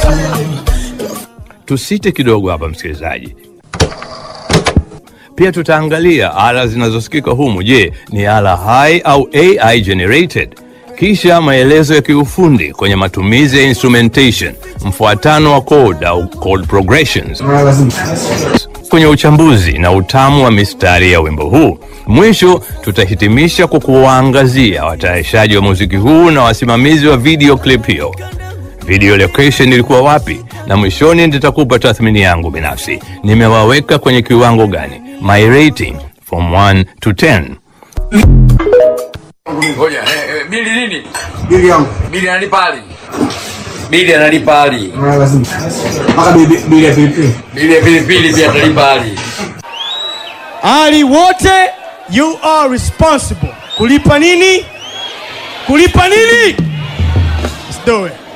Tusite kidogo hapa msikilizaji, pia tutaangalia ala zinazosikika humu. Je, ni ala hai au AI generated? Kisha maelezo ya kiufundi kwenye matumizi ya instrumentation, mfuatano wa chord au chord progressions kwenye uchambuzi na utamu wa mistari ya wimbo huu. Mwisho tutahitimisha kwa kuwaangazia watayarishaji wa muziki huu na wasimamizi wa video clip hiyo. Video location ilikuwa wapi, na mwishoni nitakupa tathmini yangu binafsi. Nimewaweka kwenye kiwango gani? My rating from 1 to 10. Ngoja, eh, eh, bili nini? Bili yangu. Bili analipa ali. Bili analipa ali. Ah, lazima. Mpaka bili bili ya pilipili. Bili ya pilipili pia atalipa ali. Ali wote you are responsible. Kulipa nini? Kulipa nini? Let's do it.